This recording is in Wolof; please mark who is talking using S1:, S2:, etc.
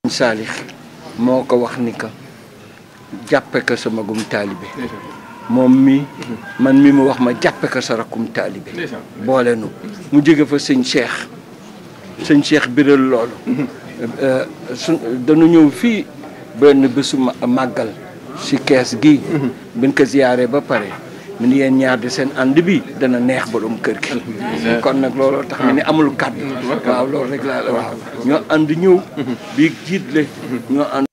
S1: saalix moo ko wax ni ka jàppe ko sa magum taalibe moom mi man mi mu wax ma jàppe ko sa rakkum taalibe boole nu mu jóge fa sëñ Cheikh sëñ Cheikh biral loolu su dañu ñëw fii benn bésu màggal si kees gi biñ ko ziyaaree ba pare mu ni yéen ñaar di seen ànd bi dana neex borom kër gi kon nag looloo tax mi ni amul kàddu waaw loolu rek laa la waaw ñoo ànd ñëw bi jiitle ñoo ànd